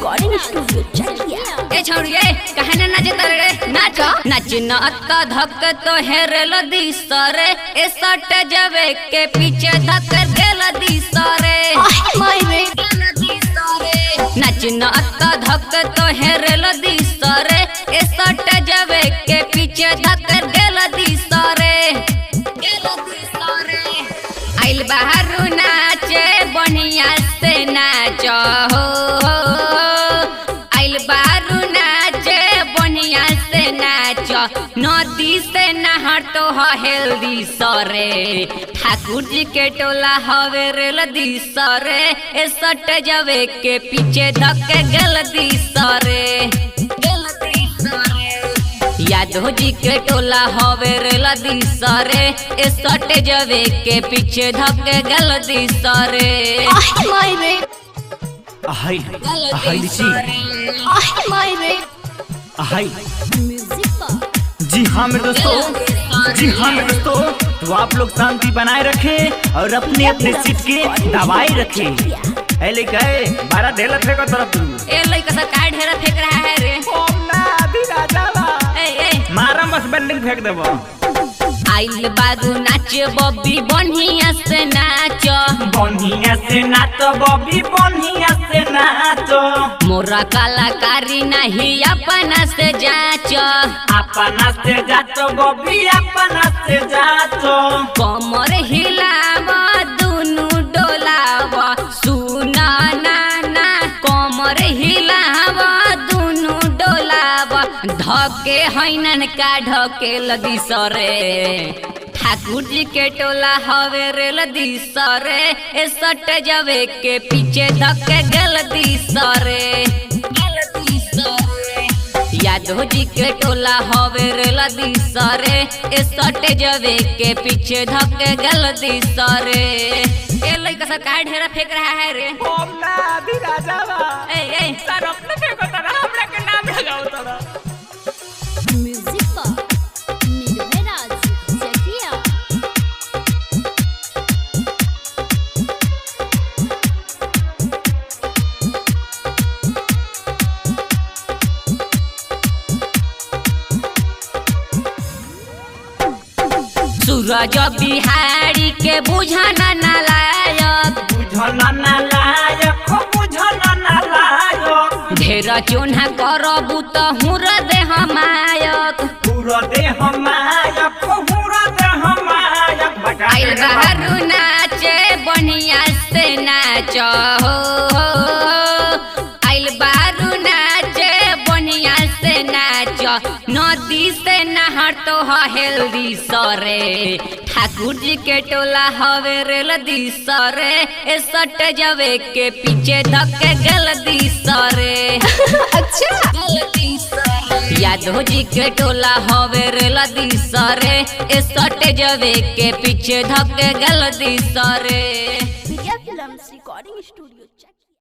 recording studio चकिया ए छौड़िए कहे ना नाचे तरे नाच नाच न अक्का धक तो हेरल दी सरे ए सट जवे के पीछे धक गेल दी सरे माय रे नाच न अक्का धक तो हेरल दी सरे ए सट जवे के पीछे धक गेल दी सरे आइल बाहर नाचे बढ़िया से नाच हो आइल बारू नाचे बढ़िया से नाच नदी से नहर तो हेल्दी सरे ठाकुर जी के टोला हवे रेल दी सरे ए सट जवे के पीछे धक्के गल दी सरे यादव जी के टोला हवे रेल दी सरे ए सट जवे के पीछे धक्के गल दी सरे माय रे हाय हाय लीची माय रे हाय म्यूजिक पर जी हाँ मेरे दोस्तों जी हाँ मेरे दोस्तों तो आप लोग शांति बनाए रखें और अपने अपने सीट के दवाई रखें ऐ लेके आए बारह ढेला फेंको तरफ तू ए लइका सा काय ढेरा फेंक रहा है रे ओम ना अभी राजा बा ए ए मारा बस बिल्डिंग फेंक देबो आइल बारू नाच बब्बी बढ़िया से नाच बढ़िया से नाचो बॉबी बढ़िया से नाचो मोरा कलाकारी नहीं अपना से जाच अपना से जाचो बॉबी अपना से जाचो कमर हिलाव दुनु डोलाव सुना नाना कमर हिलाव दुनु डोलाव धके हैनन का ढके लदी सरे ठाकुर जी के टोला हवे रेल दी सरे ए सट जवे के पीछे धके गल दी सरे यादव जी के टोला हवे रेल दी सरे ए सट जवे के पीछे धके गल दी सरे ए लइका सा काय ढेरा फेंक रहा है रे ओम ना अभी राजा बा ए ए सर अपने फेंको तरह हमरा के नाम लगाओ तरह म्यूजिक पर निर्भय राज चकिया सूरज बिहारी के बुझाना नालायक बुझना ना लायक हो बुझना ना लायक ढेर चोन्हा करबू त हुर दे हमायक पूरा देह मायक हो पूरा देह मायक आइल बहरू नाचे बढ़िया से नाच हो आइल बहरू नाचे बढ़िया से नाच नदी से नहर तो हेल्दी सरे ठाकुर जी के टोला हवे रेल दी सरे ए सट जवे के पीछे धक्के गल दी सरे अच्छा यादव जी के टोला हवे रेल दी सरे ए सट जवे के पीछे धक्के गल दी सरे प्रिया फिल्म्स रिकॉर्डिंग स्टूडियो